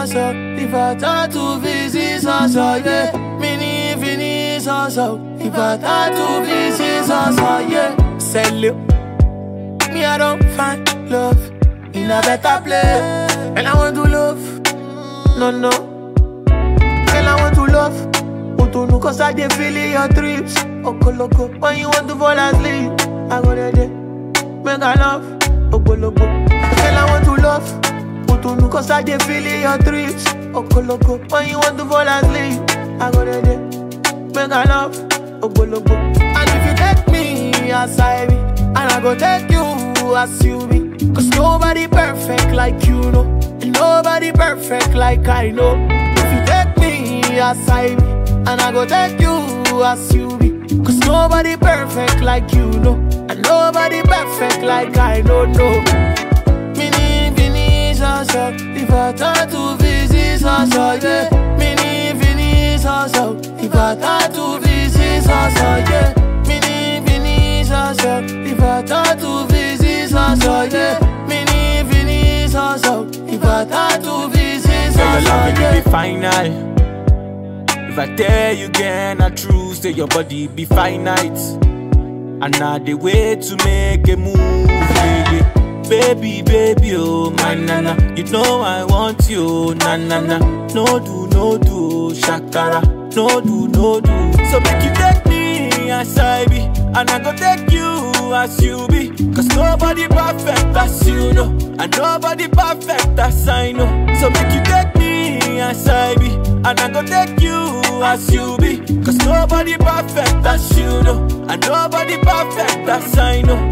so so. If I thought to visit so so, yeah. Mini fini so so. If I thought to visit so so, yeah. Sell it. Me, I don't find love in a better place. And I want to love. No, no. Girl, I want to love. Want to know cause I dey feel in your trips. Oko loco. When you want to fall asleep, I go there, there. Make I love. Oko loco. Girl, I want to love. Want to know cause I dey feel in your trips. Oko loco. When you want to fall asleep, I go there, there. Make I love. Oko loco. And if you take me as I be, and I go take you as you be. Cause nobody perfect like you know. And nobody perfect like I know. If you take me as I be, and I go take you as you be. Cause nobody perfect like you know. And nobody perfect like I don't know. Mini fini so so. If I thought to visit so so, yeah. Mini fini so so. If I thought to visit so so, yeah. Mini fini so so. If I thought to visit so so, yeah. Mini fini so so. If I thought to visit so Say your so, love it yeah. be final. If I tell you again, I true say your body be finite. And now the way to make a move, yeah, yeah. Baby, baby, oh my nana, you know I want you, na na na. No do, no do, shakara, no do, no do. So make you take me as I be, and I go take you as you be. Cause nobody perfect as you know, and nobody perfect as I know. So make you take me as I be, and I go take you as you be. Cause nobody perfect as you know, and nobody perfect as I know.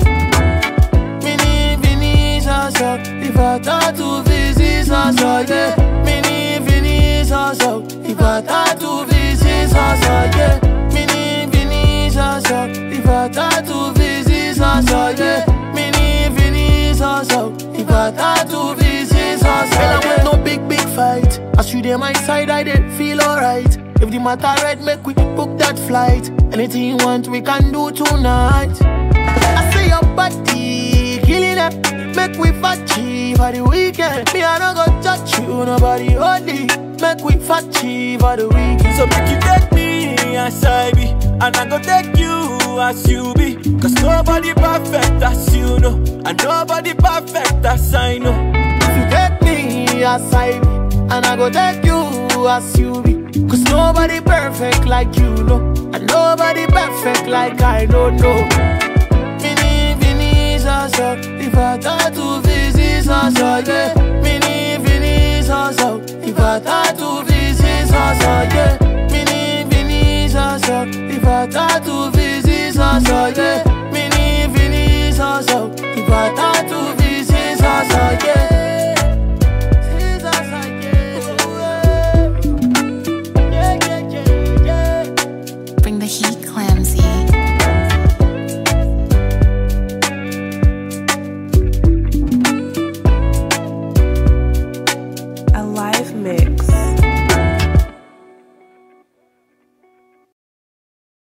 Mini fini so so. If I thought to visit so so, yeah. Mini fini so so. If I thought to visit so so, yeah. Mini fini so so. If I thought to visit so so, yeah. Mini fini so so. If I thought to visit so so, yeah. I want no big big fight. As you dey my side, I dey feel alright. If the matter right, make we book that flight. Anything you want, we can do tonight. I say your body killing it. Make we fatty for the weekend. Me, I don't go touch you, nobody holy. Make we fatty for the weekend. So make you take me as I be, and I go take you as you be. Cause nobody perfect as you know, and nobody perfect as I know. If you take me as I be, and I go take you as you be. Cause nobody perfect like you know, and nobody perfect like I don't know. Mini fini so so, if I thought to visit so so, yeah. Mini fini so so, if I thought to visit so so, yeah. Mini fini so so, if I thought to visit